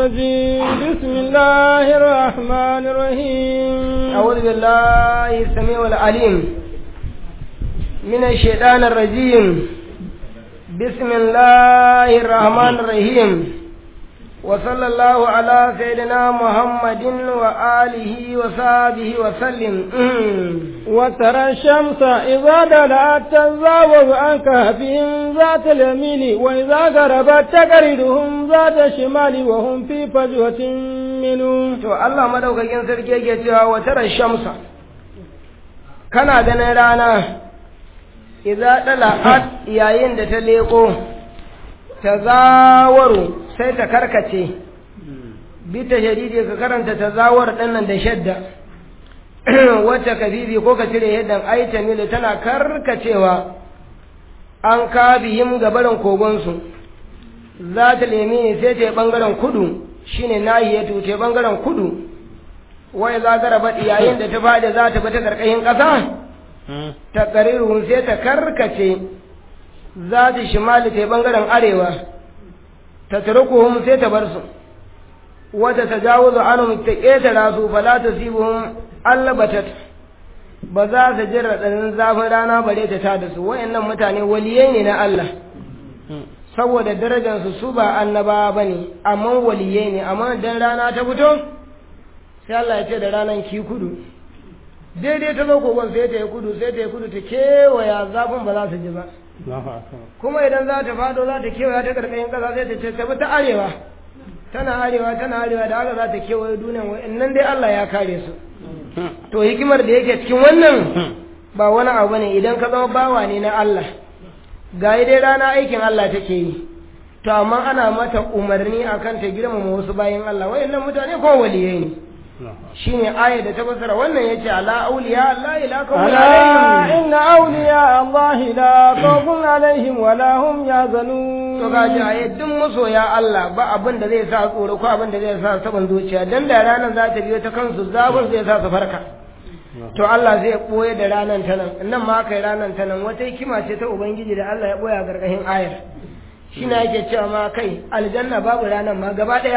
الرجيم بسم الله الرحمن الرحيم أعوذ بالله السميع العليم من الشيطان الرجيم بسم الله الرحمن الرحيم وصلى الله على سيدنا محمد وآله وصحبه وسلم وترى الشمس إذا دلعت تزاوز عن كهفهم ذات اليمين وإذا غربت تقرضهم ذات الشمال وهم في فجوة منه to Allah madaukakin sarki yake cewa wa tara shamsa kana ganin rana idza dala'at yayin da ta leko tazawaru sai ta karkace bi ta shadidi ka karanta tazawar dinnan da shadda wacce ka bibi ko ka cire yadda aita mili tana karkacewa an kabihim gabarin kogonsu za ta lemi sai ta yi ɓangaren kudu shine nahiyatu ta ɓangaren kudu wai za ta raba yayin da ta faɗi za ta bi ta ƙarƙashin ƙasa ta ƙarirun sai ta karkace za ta shimali ta ɓangaren arewa ta turkuhum sai ta bar su wata ta jawo anhum ta ƙetara su fala ta sibuhum allabatat ba za su jin raɗaɗin zafin rana bare ta tada su wayannan mutane waliyai ne na Allah saboda darajarsu su ba annaba ba ne amma waliyai ne amma dan rana ta fito sai Allah ya ce da ranar ki kudu daidai ta zo kogon sai ta yi kudu sai ta yi kudu ta kewaya zafin ba za su ji ba kuma idan za ta fado za ta kewaya ta karkashin ƙasa sai ta ce ta bi ta arewa tana arewa tana arewa da haka za ta kewaye duniyan wa'annan dai Allah ya kare su to hikimar da yake cikin wannan ba wani abu ne idan ka zama bawa ne na Allah ga dai rana aikin Allah take yi to amma ana mata umarni akan ta girmama wasu bayan Allah wayannan mutane ko waliyai ne shine aya da ta fassara wannan yace ala awliya Allah ila kawun ألا إن أولياء الله لا خوف عليهم ولا هم يحزنون to ga jaye duk masoya Allah ba abin da zai sa tsoro ko abin da zai sa saban zuciya dan da ranar za ta biyo ta kansu zafin zai sa su farka to Allah zai boye da ranar ta nan nan ma kai ranar ta nan wata hikima ce ta ubangiji da Allah ya boye a gargashin ayar shi na yake cewa ma kai aljanna babu ranar ma gaba daya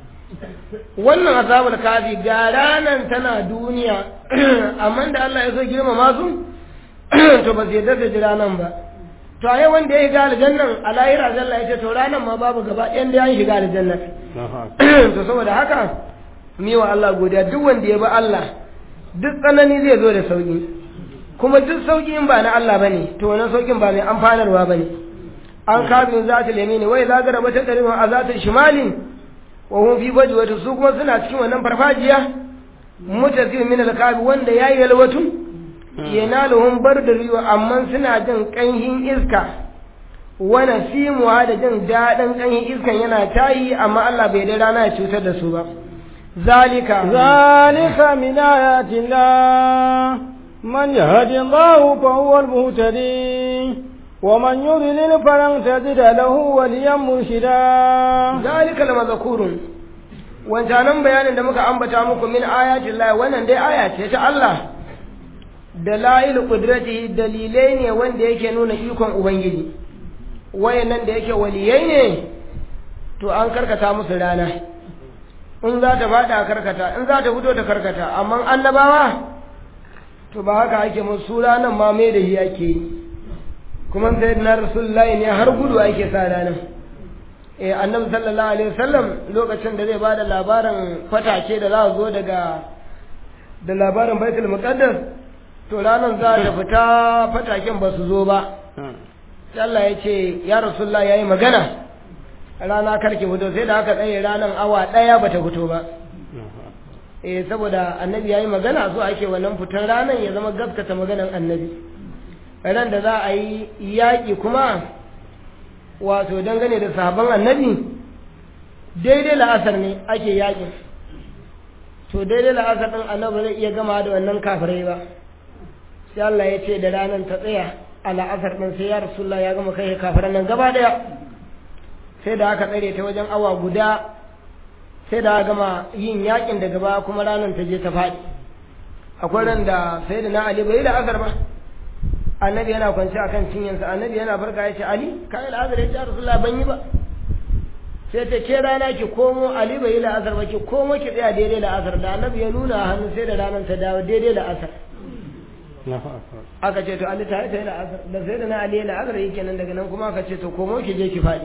wannan azabul kafi ga ranar tana duniya amma da Allah ya so girmama su to ba zai yarda da ranar ba to ai wanda ya shiga aljannan a lahira zalla ya ce to ranar ma babu gaba ɗayan da ya shiga aljannan to saboda haka mi wa Allah godiya duk wanda ya bi Allah duk tsanani zai zo da sauki kuma duk sauki in ba na Allah bane to wannan saukin ba mai amfanarwa bane an kabin za ta lemi ne wai za ga raba ta ɗari a za ta shimali wa hum fi fajwati su kuma suna cikin wannan farfajiya mutazil min al-kabi wanda yayi yalwatu yanaluhum bardul amma suna jin kanhin iska wa nasimuha da jin daɗin kanhin iskan yana tayi amma Allah bai da rana ya cutar da su ba zalika ذلك من آيات الله من يهد الله فهو المهتدي ومن يضلل فلن تجد له وليا مرشدا zalika lamazkurun wancanan bayanin da muka ambata muku min ayatin Allah wannan dai aya ce ta Allah dalail qudratihi dalilai ne wanda yake nuna ikon ubangiji wayannan da yake waliyai ne to an karkata musu rana in za ta fada karkata in za ta fito ta karkata amma annabawa to ba haka ake musu ranan ma mai da shi ake yi kuma sai na rasulullahi ne har gudu ake sa ranar eh annabi sallallahu alaihi wasallam lokacin da zai bada labarin fatake da za zo daga da labarin baitul muqaddas to ranar za ta fita fataken ba su zo ba sai Allah ya ce ya rasulullah yayi magana rana karke fito sai da aka tsaye ranar awa daya bata fito ba eh saboda annabi yayi magana so ake wannan fitar ranar ya zama gaskata maganar annabi ran da za a yi yaƙi kuma wato dangane da sahabban annabi daidai la'asar ne ake yaƙin to daidai la'asar ɗin annabi zai iya gama da wannan kafirai ba sai Allah ya ce da ranar ta tsaya a la'asar ɗin sai ya rasulullah ya gama kai kafiran nan gaba ɗaya sai da aka tsare ta wajen awa guda sai da aka gama yin yaƙin da gaba kuma ranar ta je ta faɗi akwai ran da sai da na Ali bai yi la'asar ba annabi yana kwance akan cinyansa annabi yana farka ya ce ali kai al'azar ya ce rasulullah ban yi ba sai ta ke rana ki komo ali bai yi la'asar ba ki komo ki tsaya daidai la'asar da annabi ya nuna hannu sai da ranar ta dawo daidai la'asar aka ce to ali ta yi la'asar da sai da na ali la'asar yake nan daga nan kuma aka ce to komo ki je ki faɗi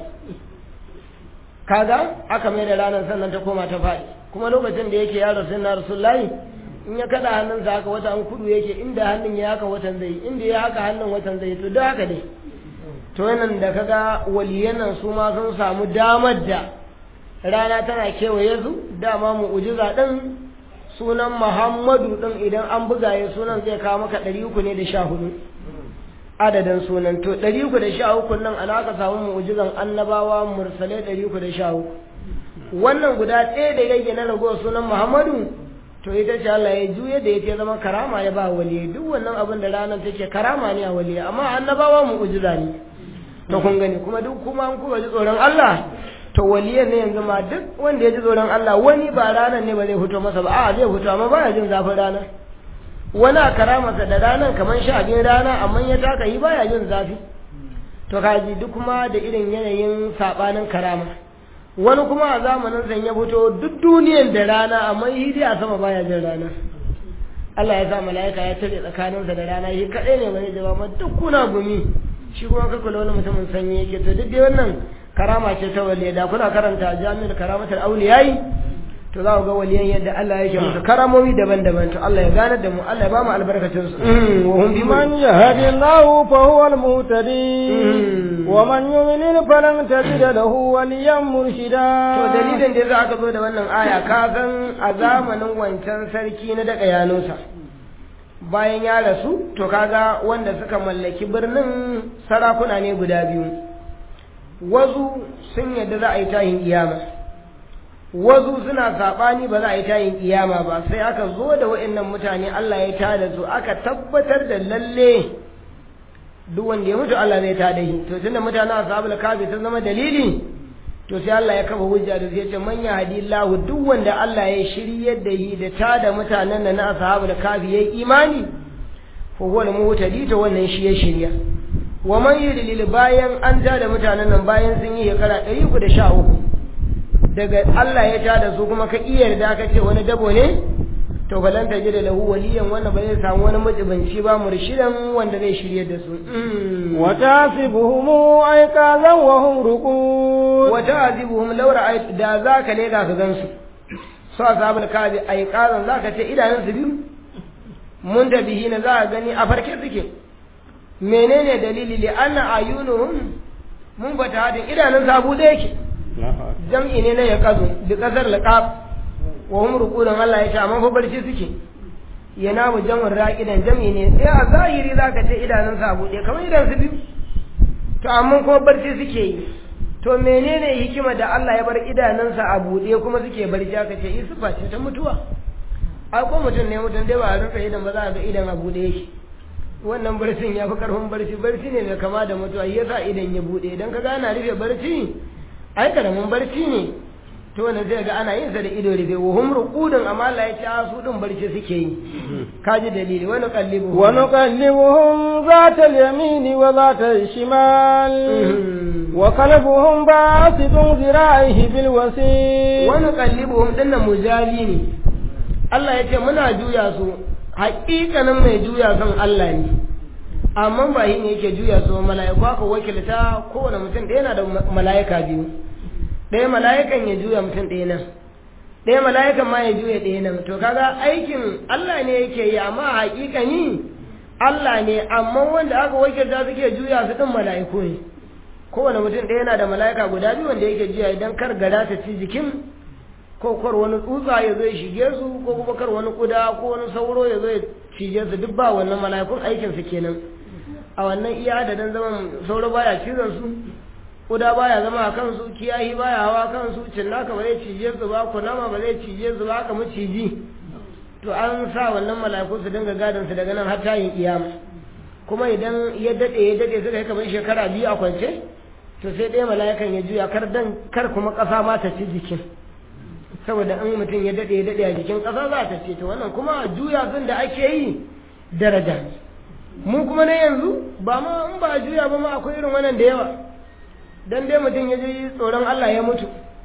kaga aka mai da ranar sannan ta koma ta faɗi kuma lokacin da yake yaro sai na rasulullahi in ya kada hannunsa haka wata an kudu yake inda hannun ya haka watan zai inda ya haka hannun watan zai to da haka dai to yanan da kaga waliyan nan su ma sun samu damar da rana tana kewaye su dama mu'ujiza din sunan Muhammadu din idan an buga ya sunan zai kawo maka ɗari uku ne da sha hudu adadin sunan to ɗari uku da sha uku nan ana ka samu mu'ujizan annabawa mursalai ɗari uku da sha uku wannan guda ɗaya da rage na ragowar sunan Muhammadu to ita ce Allah ya juye da ya zama karama ya ba waliyi duk wannan abin da ranar take karama ne a waliyi amma annabawa mu'ujiza ne to kun gani kuma duk kuma an kuka ji tsoron Allah to waliyan ne yanzu ma duk wanda ya ji tsoron Allah wani ba ranar ne ba zai fito masa ba a zai fito amma baya jin zafin rana wani a karamarsa da ranar kamar sha biyun rana amma ya taka yi baya jin zafi to kaji duk kuma da irin yanayin sabanin karama wani kuma a zamanin san ya fito duk duniyan da rana amma yi dai a sama baya jin rana Allah ya sa mala'ika ya tare tsakaninsa da rana shi kadai ne bane jawaba duk kuna gumi shi kuma ka kula wani mutumin sanyi yake to duk dai wannan karama ce ta waliya da kuna karanta jami'ar karamatul auliyai to za ku ga waliyan yadda Allah yake musu karamomi daban-daban to Allah ya gane da mu Allah ya ba mu albarkacin su wa hum bi man yahdillahu fa huwa al-muhtadi wa man yudlil falan tajid lahu waliyan murshida to dalilin da za aka zo da wannan aya ka san a zamanin wancan sarki na daga yanusa bayan ya rasu to kaga wanda suka mallaki birnin sarakuna ne guda biyu wasu sun yadda za a yi tayin iyama wasu suna saɓani ba za a yi tayin iyama ba sai aka zo da wa'annan mutane Allah ya tada su aka tabbatar da lalle duk wanda ya mutu Allah zai tada shi to tunda mutanen ashabul kafi sun zama dalili to sai Allah ya kafa hujja da zai ce man yahdillahu duk wanda Allah ya shiryar da yi da tada mutanen nan na ashabul kafi yayi imani fa huwa al-muhtadi to wannan shi ya shirya wa man yudlil bayan an tada mutanen nan bayan sun yi shekara 313 daga Allah ya tada su kuma ka iya yarda ka ce wani dabo ne to balan ta jira lahu waliyan wannan ba zai samu wani majibanci ba murshidan wanda zai shirye da su wa tasibuhum ayqazan wa hum ruqud wa ta'zibuhum law ra'ayt da zaka ne ga ka gansu so ashabul kabi ayqazan zaka ce idanun su biyu mun da bihi na za ka gani a farke suke menene dalili li anna ayunuhum mun bata hadin idanun sabu da yake jam'i ne na yaqazu bi qadar laqab wa hum ruqudun Allah ya ce amma fa barci suke yana mu jam'in raqidan jam'i ne sai a zahiri zaka ce idanun sa bude kamar idan su biyu to amma ko barci suke yi to menene hikima da Allah ya bar idanunsa a bude kuma suke barci aka ce isufa ce ta mutuwa ai ko mutum ne mutum dai ba a rufe idan ba za a ga idan a bude yake wannan barcin ya fi karfin barci barci ne mai kama da mutuwa yasa idan ya bude idan ka gana rufe barci ai karamin barci ne to wannan zai ga ana yin sa da ido rufe wa hum ruqudun amma Allah ya ce a su din barci suke yi kaji dalili wani qallibu wa nuqallibuhum zata al-yamin wa zata al-shimal wa qalbuhum basitun zira'ihi bil wasi wa nuqallibuhum dinnan mujali ne Allah ya ce muna juya su haƙiƙanin mai juya kan Allah ne amma ba shi ne yake juya su mala'iku aka wakilta kowane mutum ɗaya yana da mala'ika biyu ɗaya mala'ikan ya juya mutum ɗaya nan ɗaya mala'ikan ma ya juya ɗaya nan to kaga aikin Allah ne yake yi amma haƙiƙani Allah ne amma wanda aka wakilta suke juya su ɗin mala'iku ne kowane mutum ɗaya yana da mala'ika guda biyu wanda yake juya idan kar gara ta ci jikin ko kar wani tsutsa ya zo ya shige su ko kuma kar wani kuda ko wani sauro ya zo ya cije su duk ba wannan mala'ikun aikin su kenan a wannan iya adadin zaman sauro baya cizon su kuda baya zama a kansu kiyahi baya hawa kansu cinnaka ba zai cije su ba kunama ba zai cije su ba aka maciji to an sa wannan mala'iku su dinga gadon su daga nan har tayin kiyama kuma idan ya dade ya dade suka yi kamar shekara biyu a kwance to sai ɗaya mala'ikan ya juya kar dan kar kuma ƙasa ma ta ci jikin saboda in mutum ya dade ya dade a jikin ƙasa za ta ce to wannan kuma juya sun da ake yi daraja ne mu kuma na yanzu ba ma in ba juya ba ma akwai irin wannan da yawa dan dai mutum ya ji tsoron Allah ya mutu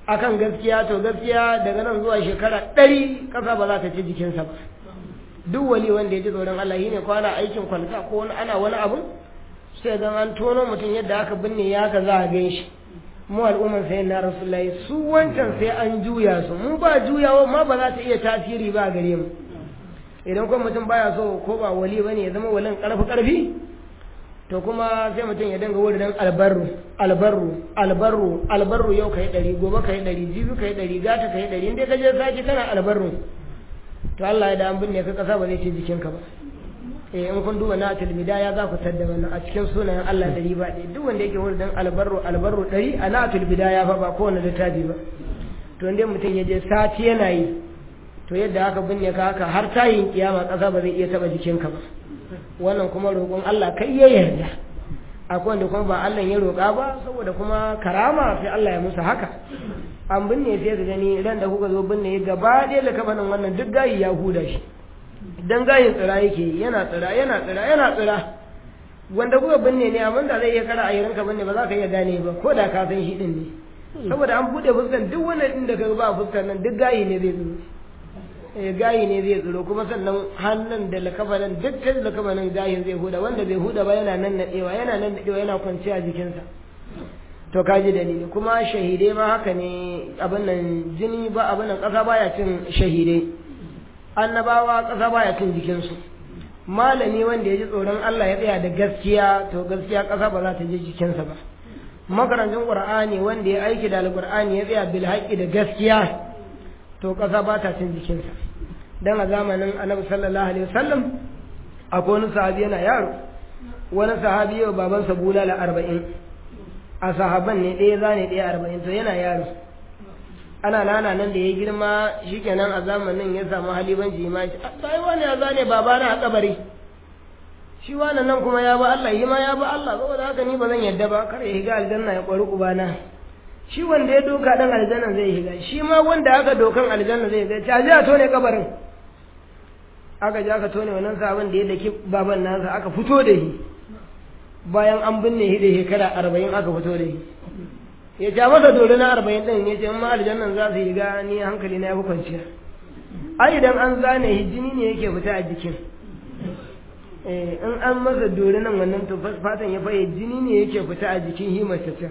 akan gaskiya to gaskiya daga nan zuwa shekara ɗari ƙasa ba za ta ci jikinsa ba duk wali wanda ya ji tsoron Allah shine ko ana aikin kwalta ko wani ana wani abu sai ga an tono mutum yadda aka binne ya ka za a gan shi mu al'umman sai na rasulullahi su wancan sai an juya su mu ba juyawa ma ba za ta iya tasiri ba gare mu idan kuma mutum baya so ko ba wali bane ya zama walin karfi karfi to kuma sai mutum ya dinga wurin albarru albarru albarru albarru yau kai ɗari gobe kai ɗari jibi kai ɗari gata kai ɗari inda ka je sati kana albarru to Allah ya da an binne ka kasa ba zai ce jikinka ba eh in kun duba na bidaya za ku tadda wannan a cikin sunayen Allah ɗari ba ɗaya duk wanda yake wurin albarru albarru ɗari a na bidaya fa ba kowane littafi ba to inda mutum ya je sati yana yi to yadda aka binne ka haka har tayin kiyama kasa ba zai iya taba jikinka ba wannan kuma roƙon Allah kai ya yarda akwai wanda kuma ba Allah ya roƙa ba saboda kuma karama sai Allah ya musu haka an binne sai ka gani ran da kuka zo binne gaba ɗaya da kafanin wannan duk gayi ya huda shi dan gayin tsira yake yana tsira yana tsira yana tsira wanda kuka binne ne amma da zai iya kara a yirinka binne ba za ka iya gane ba ko da ka san shi din ne saboda an buɗe fuskan duk wannan din da ka ba fuskan nan duk gayi ne zai zo gayi ne zai tsiro kuma sannan hannun da lakabanin dukkan lakabanin gayin zai huda wanda bai huda ba yana nan nadewa yana nan nadewa yana kwanciya a jikinsa to kaji dalili kuma shahidai ma haka ne abin nan jini ba abin nan kasa baya cin shahidai annabawa kasa baya cin jikinsu malami wanda ya ji tsoron Allah ya tsaya da gaskiya to gaskiya kasa ba za ta je jikinsa ba makarantun qur'ani wanda ya aiki da alqur'ani ya tsaya bil haqqi da gaskiya to kasa ba ta cin jikinsa dan a zamanin annabi sallallahu alaihi wasallam akwai wani sahabi yana yaro wani sahabi yau babansa bulala arba'in a sahaban ne ɗaya zane ɗaya arba'in to yana yaro ana nana nan da ya girma shikenan a zamanin ya samu halibanci ma shi sai wani ya zane babana a kabari shi wani nan kuma ya ba Allah yi ma ya ba Allah saboda haka ni ba zan yadda ba kar ya higa aljanna ya kwari ubana shi wanda ya doka dan aljanna zai higa shi ma wanda aka dokan aljanna zai higa ta ji a tone kabarin aka ji aka tone wannan sabon da ya daki baban nasa aka fito da shi bayan an binne shi da shekara arba'in aka fito da shi ya ja masa dole na arba'in ɗin ya ce ma aljannan za su yi ga ni hankali na ya fi kwanciya ai idan an zane shi jini ne yake fita a jikin in an masa dole nan wannan to fatan ya faye jini ne yake fita a jikin shi mace can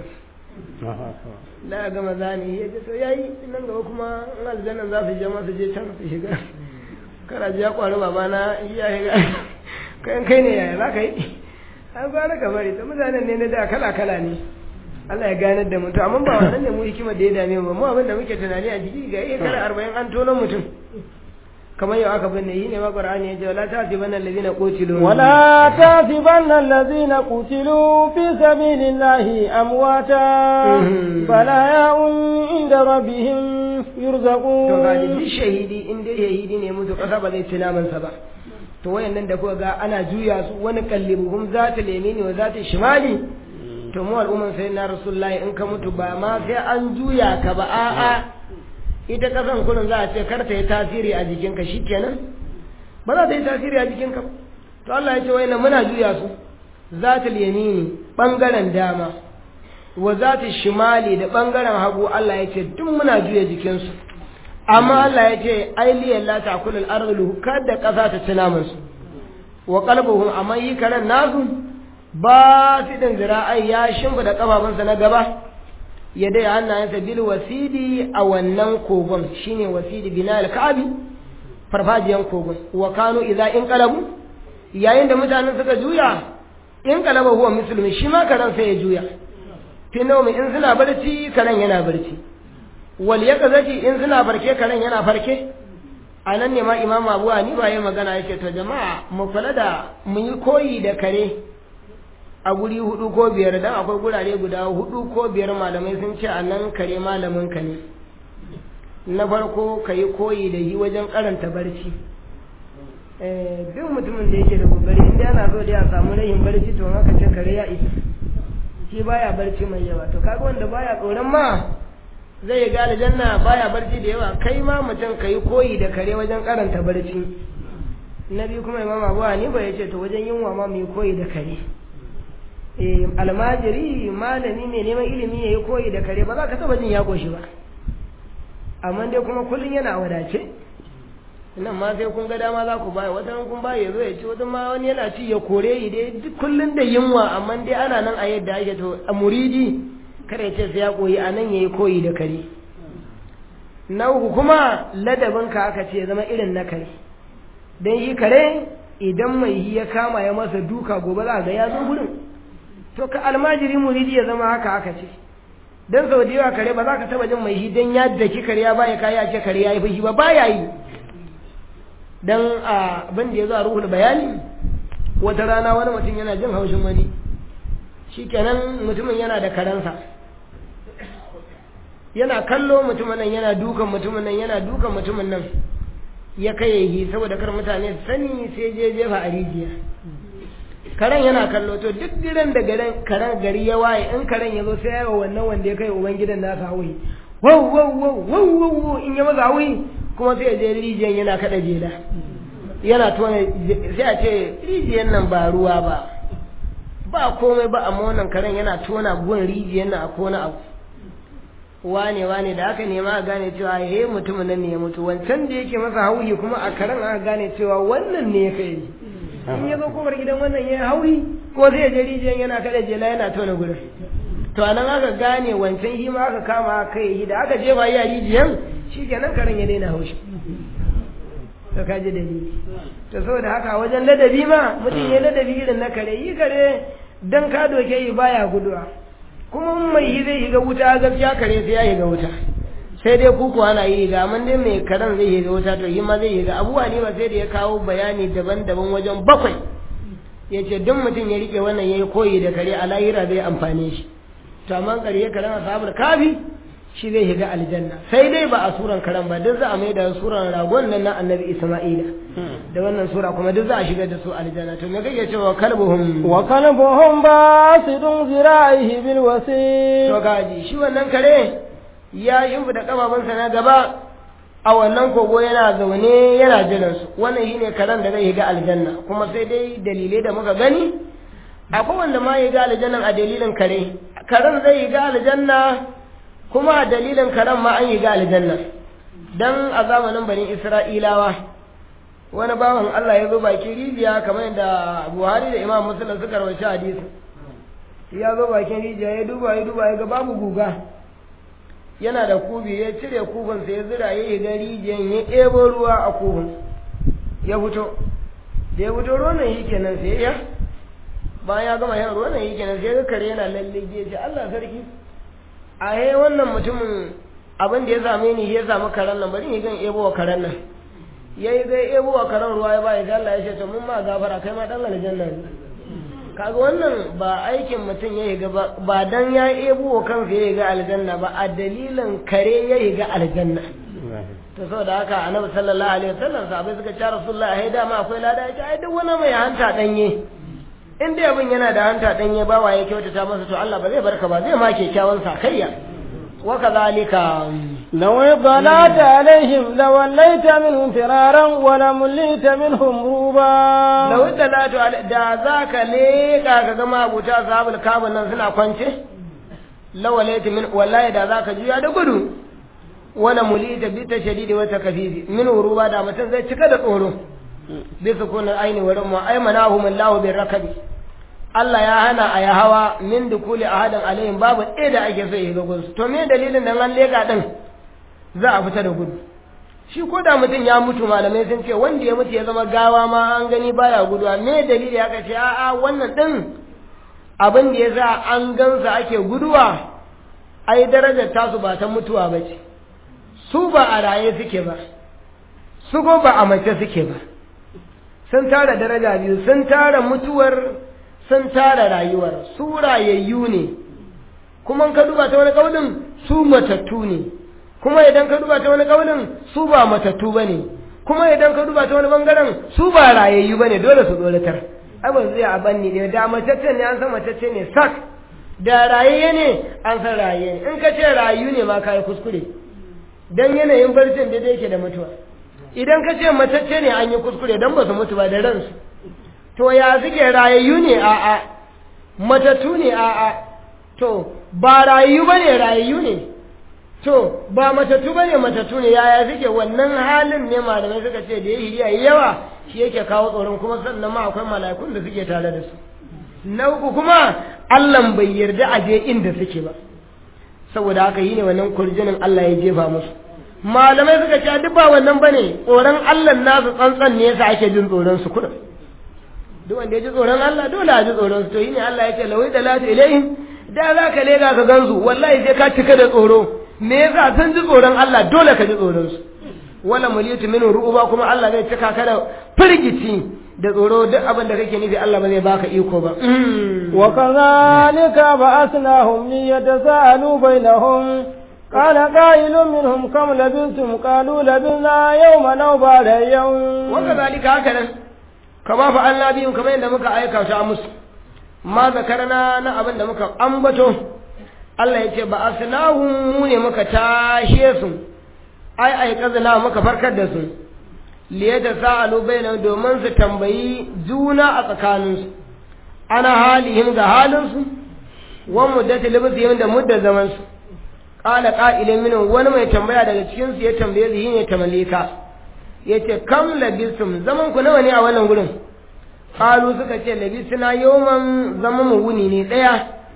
da a gama zane ya ce to yayi nan gaba kuma in aljannan za su je masu je can su shiga kana ji ya kwari babana ya shiga kayan kai ne yaya za ka yi an fara ka bari ta mutanen ne na da kala kala ne Allah ya ganar da mutum amma ba wannan ne mu hikima da ya dame mu mu abin da muke tunani a jiki ga iya kara arba'in an tono mutum kamar yau aka binne yi ne ma qur'ani ya ce wala tasibanna allazina qutilu ولا تحسبن الذين قتلوا في سبيل الله أمواتا بل أحياء عند ربهم to يرزقون ga duk shahidi in dai shahidi ne mutu kasa ba zai ci namansa ba to wayannan da kuka ga ana juya su wani kallibuhum zata lemini wa zata shimali to mu al'umman sai na rasulullahi in ka mutu ba ma sai an juya ka ba a'a ita kasan kullun za a ce kar ta yi tasiri a jikinka shikenan ba za ta yi tasiri a jikinka ba to Allah ya ce wayannan muna juya su zata yamini bangaren dama wa zata shimali da bangaren hagu Allah ya ce duk muna juya jikinsu amma Allah ya ce ai liyan la ta'kulu al-ardu kada kasa ta ci naman su wa qalbuhum amma yi karan nasu ba su din zira'ai ya shimfida kafafunsa na gaba ya dai hannayensa bil wasidi a wannan kogon shine wasidi bina al-ka'bi farfajiyan kogon wa kanu idza in qalabu yayin da mutanen suka juya in qalaba huwa musulmi shi ma karan sai ya juya fi nawmi in suna barci karan yana barci wal yaqzati in suna farke karen yana farke a nan ne ma imam abu hanifa ya magana yake to jama'a mu kula da mu yi koyi da kare a guri hudu ko biyar dan akwai gurare guda hudu ko biyar malamai sun ce a nan kare malamin ka ne na farko ka yi koyi da yi wajen karanta barci eh duk mutumin da yake da kokari inda yana so da ya samu rayin barci to haka ce kare ya isa shi baya barci mai yawa to kaga wanda baya tsoron ma zai yi gane janna baya barci da yawa kai ma mutum ka yi koyi da kare wajen karanta barci na biyu kuma imam abu hanifa ya ce to wajen yunwa ma mu yi koyi da kare eh almajiri malami mai neman ilimi ya yi koyi da kare ba za ka taba jin ya koshi ba amma dai kuma kullum yana wadace nan ma sai kun ga dama za ku baya wata kun baya ya zo ya ci wata ma wani yana ci ya kore yi dai duk kullum da yunwa amma dai ana nan a yadda ake to a muridi kada ya ce sai ya koyi a nan ya yi koyi da kare na uku kuma ladabinka aka ce zama irin na kare don shi kare idan mai yi ya kama ya masa duka gobe za ga ya zo gurin to ka almajiri muridi ya zama haka aka ce don sau da yawa kare ba za ka taba jin mai shi don ya daki kare ya baya kaya ce kare ya yi fushi ba baya yi don abin da ya zo a ruhul bayani wata rana wani mutum yana jin haushin wani shi kenan mutumin yana da karansa yana kallo mutumin nan yana dukan mutumin nan yana dukan mutumin nan ya kai yi saboda kar mutane su sani sai je jefa a rijiya karen yana kallo to duk gidan da garin karen gari ya waye in karen ya zo sai ya yi wannan wanda ya kai uban gidan nasa hawi wow wow wow wow wow wow in ya maza hawi kuma sai ya je rijiyan yana kada jela yana tona sai a ce rijiyan nan ba ruwa ba ba komai ba amma wannan karen yana tona gun rijiyan nan a kona abu wane wane da aka nema a gane cewa he mutumin nan ne ya mutu wancan da yake masa hauyi kuma a karen aka gane cewa wannan ne ya kai in ya zo kofar gidan wannan ya hauyi ko zai je rijiyar yana kada jela yana tona gurin to a nan aka gane wancan shi ma aka kama kai yi da aka jefa yi a rijiyar shi kenan karen ya daina haushi to ka ji dalili to saboda haka wajen ladabi ma mutum ya ladabi irin na kare yi kare dan ka doke yi baya guduwa kuma mai yi zai shiga wuta gaskiya kare sai ya shiga wuta sai dai kuku ana yi ga amma dai mai karen zai shiga wuta to shi ma zai shiga abubuwa ne ba sai da ya kawo bayani daban-daban wajen bakwai ya ce duk mutum ya rike wannan ya yi koyi da kare a lahira zai amfane shi to amma kare karen asabar kafi shi zai shiga aljanna sai dai ba a suran karen ba duk za a mai da suran ragon nan na annabi isma'ila da wannan sura kuma duk za a shigar da su aljanna to me kake cewa kalbuhum wa kalbuhum basidun zira'ihi bil wasi to gaji shi wannan kare ya yimbu da kafafunsa na gaba a wannan kogo yana zaune yana jiran su wannan shine karen da zai shiga aljanna kuma sai dai dalilai da muka gani akwai wanda ma ya ga aljannan a dalilin kare karen zai shiga aljanna kuma a dalilin karen ma an shiga aljanna dan a zamanin bani isra'ilawa wani bawan Allah ya zo bakin rijiya kamar yadda Buhari da Imam Muslim suka rawaita hadisi ya zo bakin rijiya ya duba ya duba ya ga babu guga yana da kubi ya cire kubin sai ya zira ya yi ga rijiyan ya ɗebo ruwa a kubin ya fito da ya fito ruwan nan yi kenan sai ya bayan ya gama yan ruwan nan yi kenan sai ga kare yana lalle ya ce Allah sarki a he wannan mutumin abin da ya same ni ya samu karen nan bari ni gan ebo wa karen nan yayi zai ebo wa karen ruwa ya bai Allah ya ce to mun ma gafara kai ma dan aljanna ne kaga wannan ba aikin mutum ya yiga ba ba dan ya ebo wa kansa ya yiga aljanna ba a dalilin kare ya yiga aljanna to saboda haka annabi sallallahu alaihi wasallam sahabbai suka ce rasulullahi ai dama akwai lada ya ce ai duk wani mai hanta danye in dai abin yana da hanta danye ba wa ya kyautata masa to Allah ba zai barka ba zai ma kyakkyawan sakayya wa kadhalika لو اطلعت عليهم لوليت منهم فرارا ولمليت منهم روبا لو اطلعت da zaka leka ka ga mabuta sahabul kabun nan suna kwance lawalaita min wallahi da zaka juya da gudu wala mulita bi tashdidi wa takfifi min ruba da mutum zai cika da tsoro bi sukunin aini wa rumma ay manahum Allah bi rakabi Allah ya hana a ya hawa min dukuli ahadin alaihim babu ɗaya da ake so ya ga gunsu to me dalilin nan an leka din za a fita da gudu shi ko da mutum ya mutu malamai sun ce wanda ya mutu ya zama gawa ma an gani baya guduwa me dalili aka ce a'a wannan din abin da ya sa an gansa ake guduwa ai darajar tasu ba ta mutuwa ba ce su ba a raye suke ba su ko ba a mace suke ba sun tara daraja biyu sun tara mutuwar sun tara rayuwar su rayayyu ne kuma ka duba ta wani kaulin su matattu ne kuma idan ka duba ta wani kaulin su ba matattu ba ne kuma idan ka duba ta wani bangaren su ba rayayyu ba ne dole su tsoratar ai ba zai a banni ne da matacce ne an san matacce ne sak da rayayye ne an san rayayye ne in ka ce rayu ne ma ka yi kuskure dan yanayin barcin da yake da mutuwa idan ka ce matacce ne an yi kuskure dan ba su mutu ba da ransu to ya suke rayayyu ne a'a matattu ne a'a to ba rayu ba ne rayu ne to ba matattu ba ne matattu ne yaya suke wannan halin ne malamai suka ce da ya yi yawa shi yake kawo tsoron kuma sannan ma akwai mala'ikun da suke tare da su na uku kuma Allah bai yarda a je inda suke ba saboda haka yi ne wannan kurjinin Allah ya jefa musu malamai suka ce duk ba wannan bane tsoron Allah nasu tsantsan ne yasa ake jin tsoron su kudin duk wanda ya ji tsoron Allah dole a ji tsoron su to yi ne Allah ya ce lawai da lati ilaihim da za ka lega ka gansu wallahi sai ka cika da tsoro me yasa sun ji tsoron Allah dole ka ji tsoron su wala muliyatu minhu ru'uba kuma Allah zai cika ka da firgici da tsoro duk abin da kake nufi Allah ba zai baka iko ba wa kadhalika ba'athnahum liyatasaalu bainahum قال قائل منهم كم لبثتم قالوا لبثنا يوما او بعد يوم وكذلك هكذا كما فعلنا بهم كما عند muka aika ta musu ma zakarna na abin da muka ambato Allah ya ce ba asnahum mu ne muka tashe su ai ai kazana muka farkar da su liyata sa'alu bainahum domin su tambayi juna a tsakaninsu ana halihim ga halinsu wa muddati libsihim da mudda zaman su qala qa'ilun minhum wani mai tambaya daga cikin su ya tambaye su ne tamallika yace kam labisum zaman ku nawa ne a wannan gurin qalu suka ce labisna yawman zaman mu wuni ne daya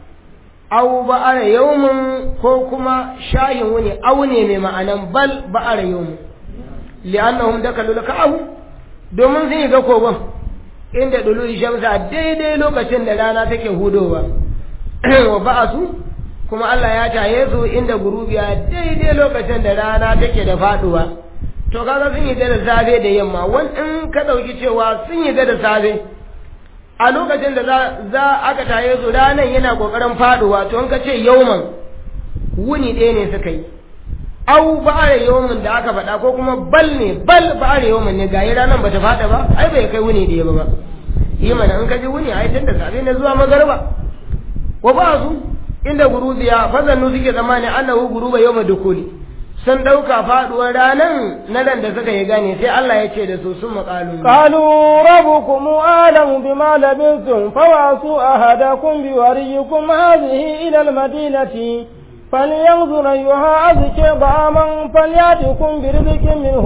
aw ba'ara yawmun ko kuma shayin wuni aw ne mai ma'anan bal ba'ara yawmun li'annahum dakalu laka'ahu domin sun yi ga kogon inda dulu shamsa daidai lokacin da rana take hudowa wa ba'asu kuma Allah ya taye su inda gurubiya daidai lokacin da rana take da faduwa to kaga sun yi da safe da yamma wan in ka dauki cewa sun yi da safe a lokacin da za aka taye su ranan yana kokarin faduwa to in ka ce yauman wuni ɗaya ne suka yi au ba'are yawmin da aka faɗa ko kuma bal ne bal ba'are yawmin ne gayi ranan bata faɗa ba ai bai kai wuni ɗaya ba ba yi mana in ka ji wuni ai tun da safe ne zuwa magarba wa ba su inda gurubiya fazannu suke zamani annahu guruba yawma dukuli sun dauka faduwar ranan na nan da suka yi gane sai Allah ya ce da su sun maƙalu qalu rabbukum a'lamu bima labithum fawasu ahadakum biwariyikum hadhihi ila almadinati فلينظر أيها أزكى طعاما فليأتكم برزق منه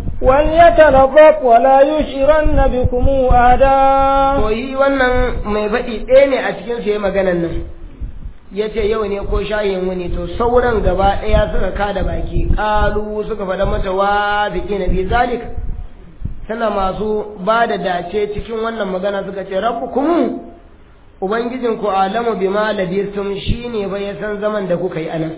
وليتلطف ولا يشعرن بكم أحدا to yi wannan mai faɗi ɗaya ne a cikin su maganan nan ya ce yau ne ko shayin wani to sauran gaba ɗaya suka kada baki ƙalu suka faɗa mata wa ziki na bi zalik tana masu ba da dace cikin wannan magana suka ce rabu kuma ubangijin ku alamu bima labistum shine ba ya san zaman da kuka yi anan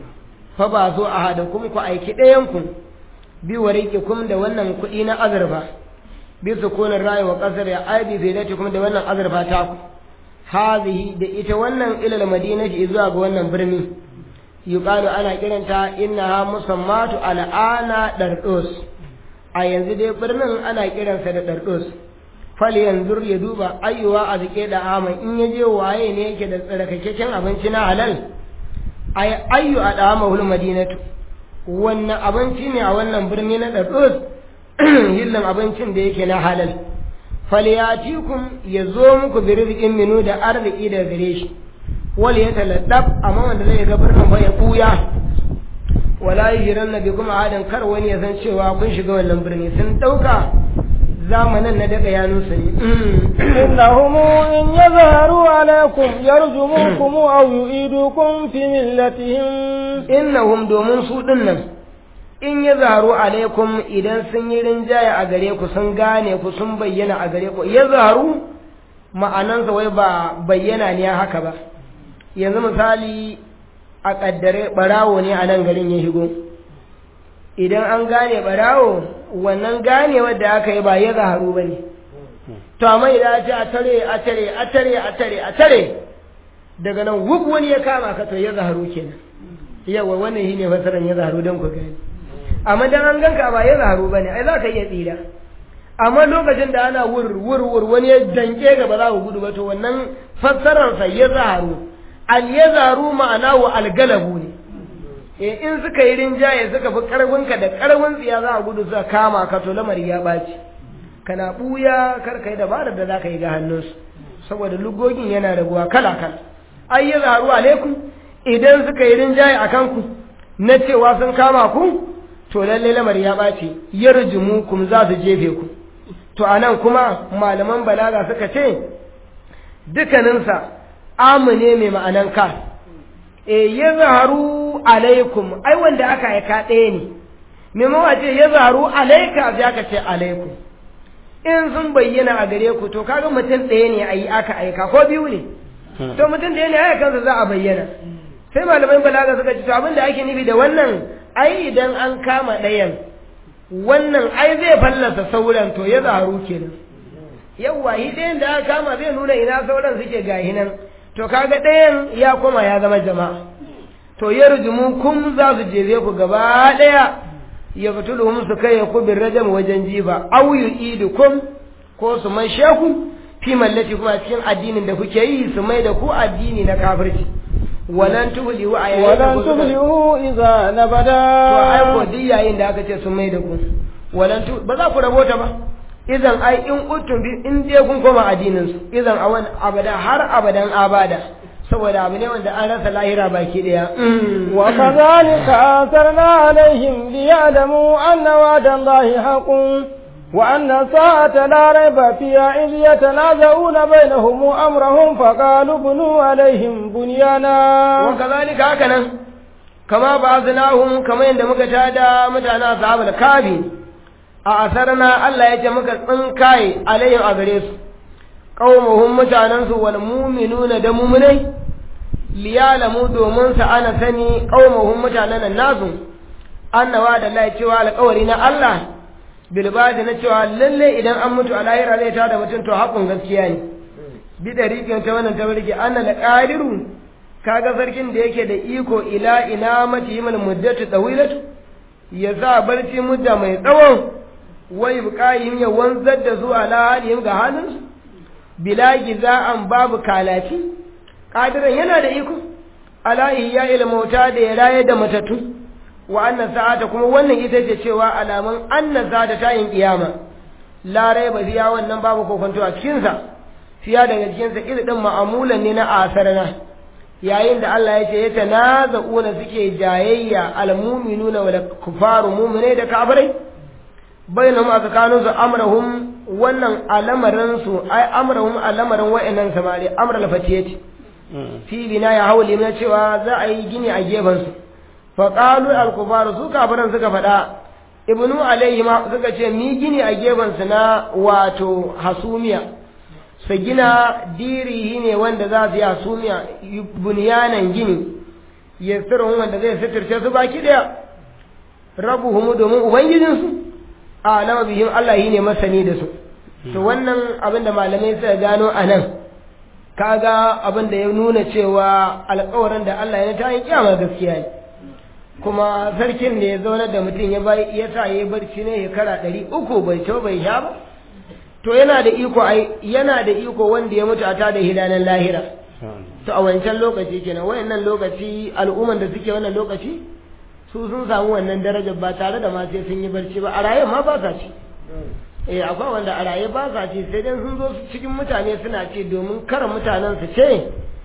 fa ba zo a hada kuma ku aiki ɗayan ku bi wariqikum da wannan kuɗi na azurfa bi sukunin rayi wa qasr ya aibi kuma da wannan azurfa ta ku hazihi da ita wannan ilal madinati zuwa ga wannan birni yuqalu ana kiranta innaha musammatu al'ana dardos a yanzu dai birnin ana kiransa da dardos fal yanzur ya duba ayyuwa a zike da aman in ya je waye ne yake da tsarkakakken abinci na halal ay ayyu a dama madinatu wannan abinci ne a wannan birni na dardos hillan abincin da yake na halal falyatikum ya zo muku bi rizqin minu da arziki da gare shi wal ya taladdab amma wanda zai ga birnin ba ya buya wala yiran bi kuma adan kar wani ya san cewa kun shiga wannan birni sun dauka zamanin na daga yanunsu ne innahum in yazharu alaikum yarjumukum aw yu'idukum fi millatihim innahum domin su dinnan in ya zaharu alaikum idan sun yi rinjaye a gare ku sun gane ku sun bayyana a gare ku ya zaharu ma'anansa wai ba bayyana ne haka ba yanzu misali a kaddare barawo ne a nan garin ya shigo idan an gane barawo wannan gane wadda aka yi ba ya zaharu ba ne to amma idan a ce a tare a tare a tare a tare a tare daga nan wuk wani ya kama ka to ya zaharu kenan yawa wannan shine fasaran ya zaharu don ku gani amma dan an ganka ba ya zaharu bane ai za ka iya tsira amma lokacin da ana wur wur wur wani ya danke ga ba za ku gudu ba to wannan fassarar sa ya zaharu al ya zaharu ma'ana wa al galabu ne eh in suka yi rinjaye suka fi karfin ka da karfin tsiya za a gudu suka kama ka to lamari ya baci kana buya kar kai dabarar da za ka yi ga hannunsu saboda lugogin yana raguwa kala kala ai ya zaharu alaikum idan suka yi rinjaye a kanku na cewa sun kama ku to lalle lamari ya ɓaci yarjumukum za su jefe ku to anan kuma malaman balaga suka ce dukkaninsa amu ne mai ma'anan ka e ya zaharu alaikum ai wanda aka aika ɗaya ne maimawa ce ya zaharu alaika sai aka ce alaikum in sun bayyana a gare ku to kaga mutum ɗaya ne a yi aka aika ko biyu ne to mutum ɗaya ne aya kansa za a bayyana sai malamai balaga suka ce to abin da ake nufi da wannan ai idan an kama ɗayan wannan ai zai fallasa sauran to ya zaharu kenan yawwa shi ɗayan da aka kama zai nuna ina sauran suke gahi nan to kaga ɗayan ya koma ya zama jama'a to ya rujumu kun za su jere ku gaba ɗaya ya fituluhum su kai ku bin rajam wajen jiba aw yu'idukum ko su mai sheku fi mallati kuma cikin addinin da kuke yi su mai da ku addini na kafirci walan tuflihu a yayin walan tuflihu idza nabada to ai ko duk yayin da aka ce sun mai da ku walan tu ba za ku rabota ba idan ai in utum bi in dai kun koma addinin su idan awan abada har abadan abada saboda abu ne wanda an rasa lahira baki daya wa kadhalika asarna alaihim liya'lamu anna wa'da allahi haqqun wa anna sa'ata la rayba fiha idh yatanaza'una bainahum amrahum faqalu bunu alaihim bunyana wa kadhalika hakanan kama ba'athnahum kama yanda muka tada mutanen ashabul kabi a asarna Allah ya ce muka tsinkaye alaihim a gare su qaumuhum mutanen su wal mu'minuna da mu'minai liyalamu domin sa ana sani qaumuhum mutanen nan nasu annawa da Allah cewa alƙawari na Allah bilbadi na cewa lalle idan an mutu a lahira zai tada mutum to haƙun gaskiya ne bi da rikin ta wannan tabarki anna la qadiru kaga sarkin da yake da iko ila ina mati yimal muddatu tawilatu ya sa barci mudda mai tsawon wai buƙayim ya wanzar da su ala halihim ga halinsu bila giza'an babu kalaci ƙadiran yana da iko ala ya ilmauta da ya raye da matattu wa anna sa'ata kuma wannan ita ce cewa alamun anna sa'ata ta yin kiyama la raiba fiya wannan babu kokonto a cikin sa fiya daga cikin sa irin ma'amulan ne na asarna yayin da Allah ya ce ya tanaza'una suke jayayya almu'minuna wal kufaru mu'mine da kafirai bainahum aka kanu su amrahum wannan alamarin su ai amrahum alamarin wa'annan samari amral fatiyati fi bina ya hawli na cewa za a yi gini a gefen su fa qalu al kufaru su kafiran suka faɗa ibnu alayhi ma suka ce mi gini a gefen su na wato hasumiya su gina dirihi ne wanda za su yi hasumiya bunyanan gini yasirun wanda zai sitirce su baki daya rabuhumu domin ubangijinsu a alama bihim Allah yi ne masani da su to wannan abin da malamai suka gano a nan kaga abin da ya nuna cewa alkawarin da Allah ya ta yi kiyama gaskiya ne kuma sarkin da ya zauna da mutum ya bai ya sa ya barci ne ya kara ɗari uku bai ci bai sha ba to yana da iko ai yana da iko wanda ya mutu a ta da hidanan lahira to a wancan lokaci kenan wayannan lokaci al'umman da suke wannan lokaci su sun samu wannan darajar ba tare da ma sai sun yi barci ba a raye ma ba sa ci eh akwai wanda a raye ba sa ci sai dai sun zo cikin mutane suna ci domin kar mutanen su ce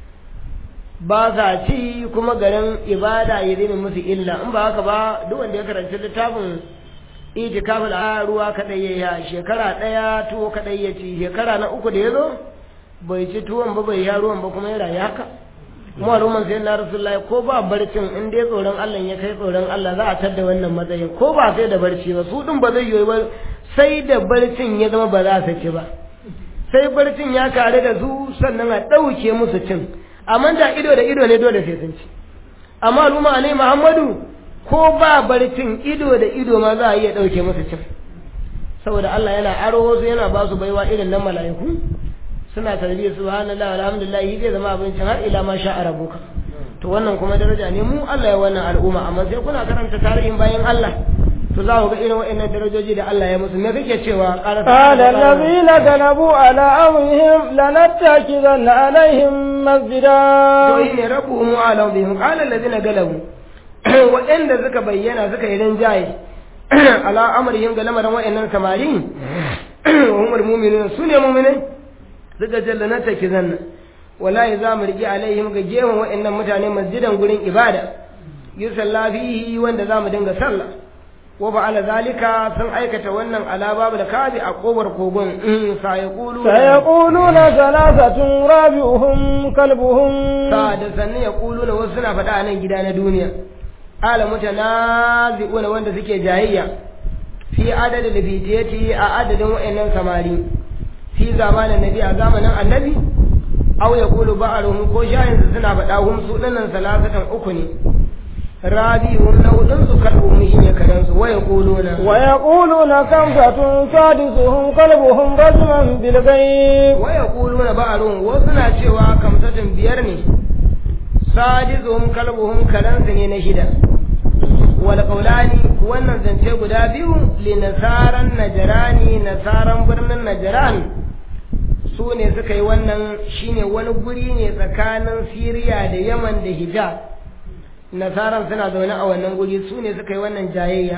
ba sa ci kuma garin ibada ya zai musu illa in ba haka ba duk wanda ya karanci littafin itikafin a ruwa kadai ya yi shekara ɗaya tuwo kadai ya ci shekara na uku da ya zo bai ci tuwon ba bai ya ruwan ba kuma ya rayu haka kuma al'umman sai na rasulullahi ko ba barcin in dai tsoron Allah ya kai tsoron Allah za a tadda wannan matsayin ko ba sai da barci ba su din ba zai yi ba sai da barcin ya zama ba za su ci ba sai barcin ya kare da su sannan a ɗauke musu cin amma da ido da ido ne dole sai sun ci amma al'umma ne Muhammadu ko ba barcin ido da ido ma za a iya ɗauke musu cin saboda Allah yana aro wasu yana ba su baiwa irin nan mala'iku suna tarbiyyar subhanallah alhamdulillah zai zama abincin har ila ma sha rabuka to wannan kuma daraja ne mu Allah ya wannan al'umma amma sai kuna karanta tarihin bayan Allah to za ku ga irin wa'annan darajoji da Allah ya musu me kake cewa قال الذين غلبوا على أمرهم لنتخذن عليهم مسجدا to ne rabbuhum ala bihim qala alladhina galabu wa'anda suka bayyana suka yi rinjaye ala amrihim ga lamarin wa'annan samari umar mu'minun sune mu'minai suka jalla na take zanna wallahi za mu riƙe alaihim ga gefen wa'annan mutane masjidan gurin ibada yusalla fihi wanda zamu dinga sallah wa fa'ala zalika sun aikata wannan ala babu da kabi a kobar kogon sa yaqulu سيقولون ثلاثة رابعهم كلبهم sa da sanne yaquluna wasu suna faɗa a nan gida na duniya ala mutanazi'una wanda suke jayayya fi adadin lafitiyati a adadin wa'annan samari fi zamanin nabi a zamanin annabi aw yaqulu ba'aruhum ko shayin su suna faɗa hum su dinnan salasatan uku ne rabi'un na hudun su kalbuhum shine kadan su wa yaquluna ويقولون خمسة سادسهم كلبهم رجما بالغيب wa yaquluna ba'aruhum wasu na cewa kamsatin biyar ne sadizuhum kalbuhum kadan su ne na shida wal qawlani wannan zance guda biyu li nasaran najrani nasaran birnin najran su ne suka yi wannan shine wani guri ne tsakanin Siriya da Yaman da Hijaz nasaran suna zaune a wannan guri su ne suka yi wannan jayayya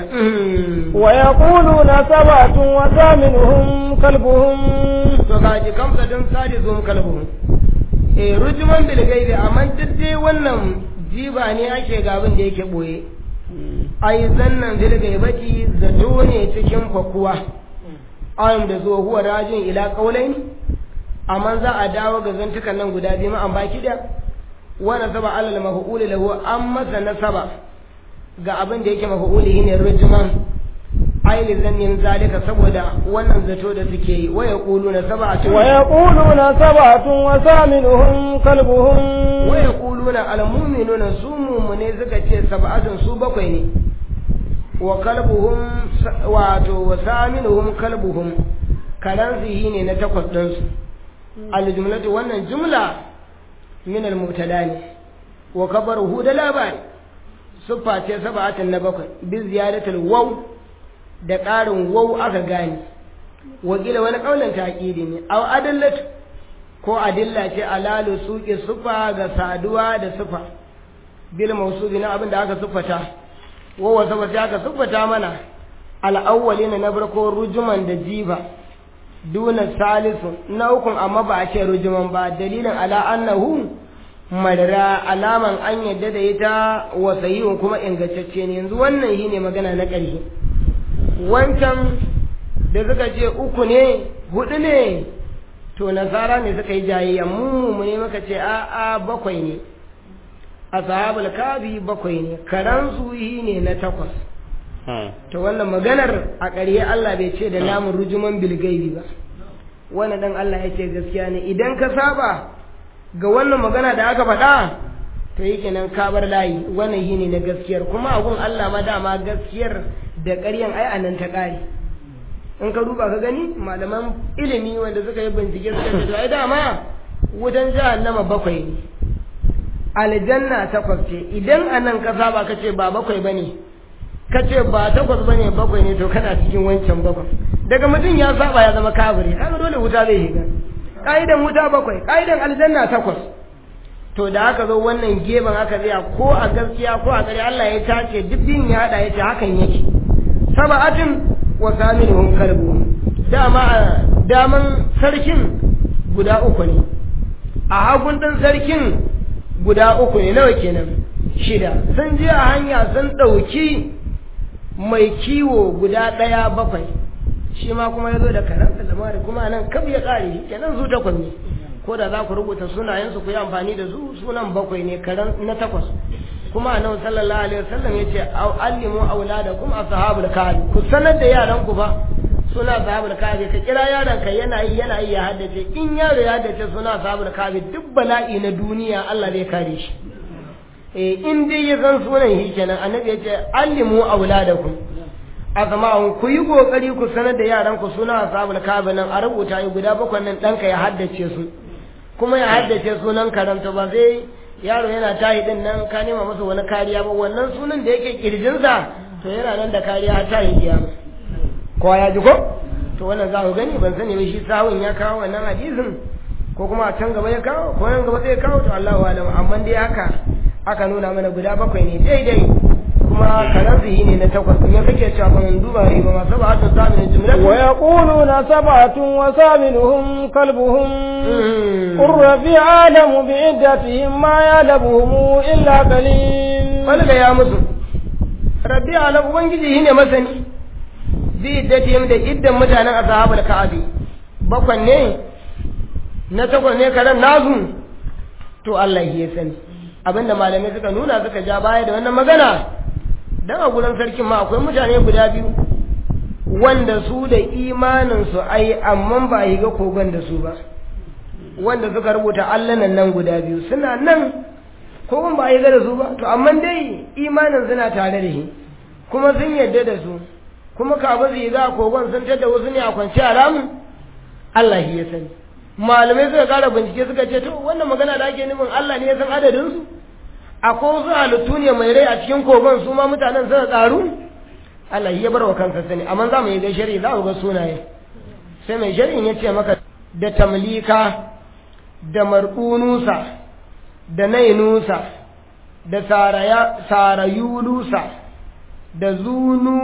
ويقولون سبعة وثامنهم كلبهم to ga ji kamsadin sadi zuwan kalbu eh rujuman bil gaibi amma duk dai wannan jiba ne ake gabin da yake boye ai zannan bil gaibati zato ne cikin fakuwa ayyam da zuwa huwa rajin ila qaulaini amma za a dawo ga zantukan nan guda biyu ma'an baki da wani saba alal mafi'uli lahu an masa nasaba ga abin da yake mafi'uli ne rujuman aili zannin zalika saboda wannan zato da suke yi waya kulu na saba'atun ويقولون سبعة وثامنهم كلبهم waya kulu na almuminuna su mumune suka ce saba'atun su bakwai ne wa kalbuhum wato wa saminuhum kalbuhum karansu yi ne na takwas ɗinsu aljumlatu wannan jumla min al-mubtada ne wa kabaruhu da labari siffa ce sab'atin na bakwai bi ziyadatul waw da ƙarin waw aka gane wakila wani kaulin taqidi ne aw adallatu ko adilla ce alalu suqi siffa ga saduwa da siffa bil mawsubi na abin da aka siffata wa wa sabba sai aka siffata mana al-awwalina na farko rujuman da jiba duna salisu na ukun amma ba a ce rujuman ba dalilin ala annahu madara alaman an yadda da ita wa sahihun kuma ingantacce ne yanzu wannan shi ne magana na ƙarshe wancan da suka ce uku ne hudu ne to nasara ne suka yi jayayya mu mu ne muka ce a a bakwai ne ashabul kafi bakwai ne karansu yi ne na takwas to wannan maganar a ƙarye Allah bai ce da namun rujuman bilgaibi ba wannan dan Allah ya ce gaskiya ne idan ka saba ga wannan magana da aka faɗa to yi kenan ka bar layi wannan yi ne na gaskiyar kuma a gun Allah ma dama gaskiyar da ƙaryan ai a nan ta ƙare in ka duba ka gani malaman ilimi wanda suka yi bincike suka ce to ai dama wutan jahannama bakwai ne aljanna takwas ce idan a nan ka saba ka ce ba bakwai bane ka ce ba takwas bane bakwai ne to kana cikin wancan bakwai daga mutum ya saba ya zama kafiri kaga dole wuta zai shiga ka'idan wuta bakwai ka'idan aljanna takwas to da aka zo wannan gefen aka tsaya ko a gaskiya ko a ƙarya Allah ya tace dubbin ya hada yace hakan yake sab'atin wa saminuhum kalbu dama daman sarkin guda uku ne a hagun din sarkin guda uku ne nawa kenan shida sun je a hanya sun ɗauki mai kiwo guda ɗaya bakwai shi ma kuma ya zo da karanta da mari kuma nan kaf ya ƙare shi kenan su takwas ne ko da za ku rubuta sunayensu ku yi amfani da su sunan bakwai ne karan na takwas kuma annabi sallallahu alaihi wasallam yace allimu auladakum ashabul kahfi ku sanar da yaran ku ba suna ashabul kahfi ka kira yaron ka yana yi yana yi ya haddace in yaro ya haddace suna ashabul kahfi duk bala'i na duniya Allah zai kare shi eh in dai ya san sunan shi kenan annabi yace allimu auladakum azma'un ku yi kokari ku sanar da yaran ku suna ashabul kahfi nan a rubuta yi guda bakwai nan danka ya haddace su kuma ya haddace sunan karanta ba zai yaro yana tayi din nan ka nema masa wani kariya ba wannan sunan da yake kirjinsa to yana nan da kariya har tayi kiyama ko ya ji ko to wannan za ku gani ban sani ba shi sawun ya kawo wannan hadisin ko kuma a can gaba ya kawo ko nan gaba zai kawo to Allahu alam amma dai haka aka nuna mana guda bakwai ne daidai kuma karansu ne na takwas ne kake cewa ban duba riba ma sab'atu samin jumla wa yaquluna sab'atun wa saminuhum kalbuhum qur rabbi alamu bi iddatihim ma ya'lamuhum illa qalil wani ya musu rabbi ala ubangiji shine masani bi iddatihim da iddan mutanen ashabul ka'abi bakwan ne na takwas ne karan nasu to Allah ya sani abinda malamai suka nuna suka ja baya da wannan magana dan a gurin sarkin ma akwai mutane guda biyu wanda su da imanin su ai amma ba yi ga kogon da su ba wanda suka rubuta allanan nan guda biyu suna nan kogon ba yi ga da su ba to amma dai imanin suna tare da shi kuma sun yarda da su kuma kafin su yi ga kogon sun tada wasu ne a kwanci a ramin Allah shi ya sani malamai suka kara bincike suka ce to wannan magana da ake nufin Allah ne ya san adadin su akwai wasu halittu ne mai rai a cikin kogon su ma mutanen suka karu Allah ya bar wa kansa sani amma za mu yi ga shari'a za mu ga sunaye sai mai shari'in ya ce maka da tamlika da marqunusa da nainusa da saraya sarayulusa da zunu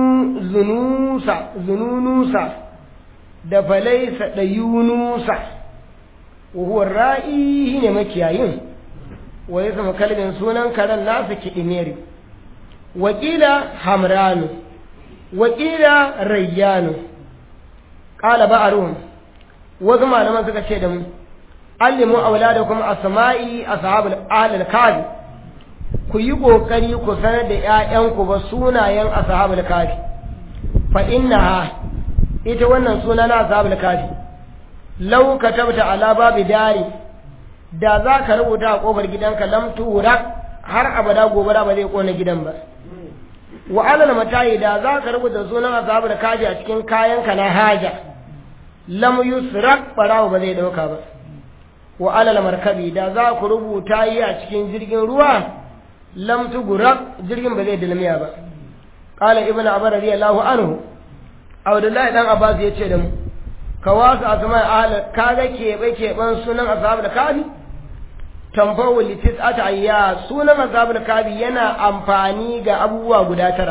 zunusa zununusa da falaisa da yunusa wa ra'i ne makiyayin wa ya zama kalbin sunan karen nasa kiɗimeri wakila hamranu wakila rayyanu ƙala ba'aruhum wasu malaman suka ce da mu allimu auladakum asma'i ashabul ahlul kafi ku yi kokari ku sanar da ƴaƴanku ba sunayen ashabul kafi fa innaha ita wannan suna na ashabul kafi law katabta ala babi dari da za ka rubuta a kofar gidanka lam tura har abada gobara ba zai kona gidan ba wa alal matayi da za ka rubuta sunan ashabul kafi a cikin kayanka na haja lam yusrak barawo ba zai dauka ba wa alal markabi da za ku rubuta yi a cikin jirgin ruwa lam tugura jirgin ba zai dilmiya ba qala ibnu abbas radiyallahu anhu abdullahi dan abbas ya ce da mu ka wasu asma ahla kaga kebe keban sunan ashabul kafi tamfawu litis atayya sunan ashabul kafi yana amfani ga abubuwa guda tara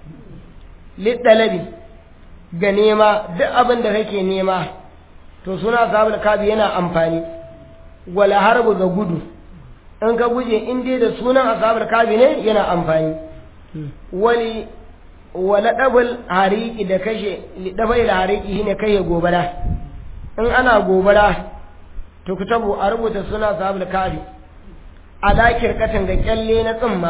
lidalabi ga nema duk abin da kake nema to suna ashabul kafi yana amfani wala harbu ga gudu in ka guje in dai da sunan ashabul kafi ne yana amfani wali wala dabul hariki da kashe dabai da hariki shine kai gobara in ana gobara to kutabu a rubuta suna ashabul kafi a dakir katan ga kyalle na tsimma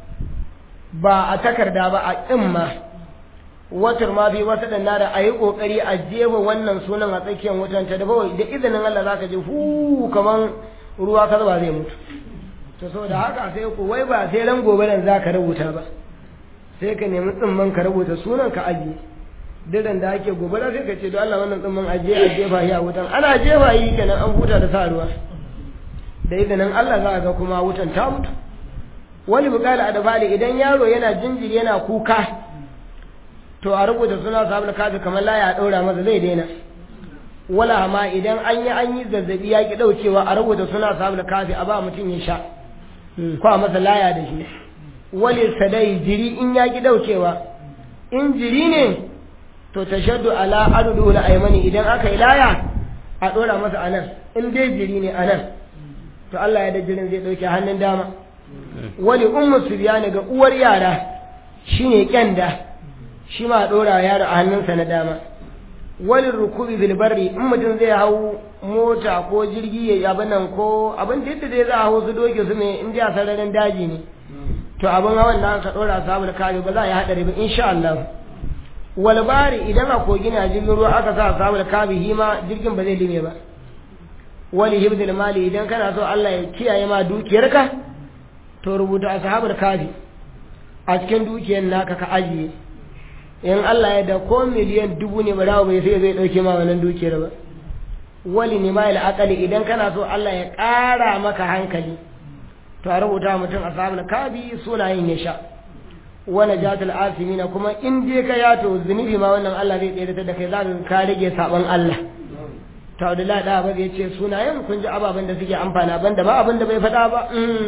ba a takarda ba a tsimma watar ma bi wata da nada a yi kokari a jefa wannan sunan a tsakiyar wutan ta dafa da izinin Allah zaka je hu kaman ruwa ka zuba zai mutu to saboda haka sai ku wai ba sai ran gobe nan zaka rubuta ba sai ka nemi tsimman ka rubuta sunan ka ajiye diran da ake gobe da sai ka ce don Allah wannan tsimman ajiye a jefa shi a wutan ana jefa yi kenan an huta da sa ruwa da izinin Allah za a ga kuma wutan ta mutu wani bukala a dabali idan yaro yana jinjiri yana kuka to a rubuta suna sabu kafi kamar laya a ɗaura masa zai daina wala ma idan an yi an yi zazzabi ya ki ɗaukewa a rubuta suna sabu kafi a ba mutum ya sha ko a masa laya da shi wali sadai jiri in ya ki ɗaukewa in jiri ne to tashaddu ala adudu la aymani idan aka yi laya a ɗora masa anan in dai jiri ne anan to Allah ya da jirin zai ɗauke hannun dama wali ummu subyani ga uwar yara shine kyanda shi ma ɗora yaro a hannunsa na dama walin rukubi bilbarri in mutum zai hau mota ko jirgi ya abin nan ko abin da yadda zai za a hau su doke su mai in a sararin daji ne to abin hawan da aka ɗora sabu da kare ba za a yi haɗari ba insha Allah walbari idan a kogi na jirgin ruwa aka sa sabu da kabi hima jirgin ba zai lime ba wali hibdil mali idan kana so Allah ya kiyaye ma dukiyarka to rubuta ashabul kafi a cikin dukiyar naka ka ajiye in Allah ya da ko miliyan dubu ne ba dawo bai sai zai dauke ma wannan dukiyar ba wali ne ma akali idan kana so Allah ya ƙara maka hankali to a rubuta mutum ashabul kabi sunayen ya sha wala jatul asimina kuma in je ka ya to zunubi ma wannan Allah zai tsere da kai za ka rage sabon Allah to Abdullahi da ba zai ce sunayen kun ji ababen da suke amfana banda ba abin da bai faɗa ba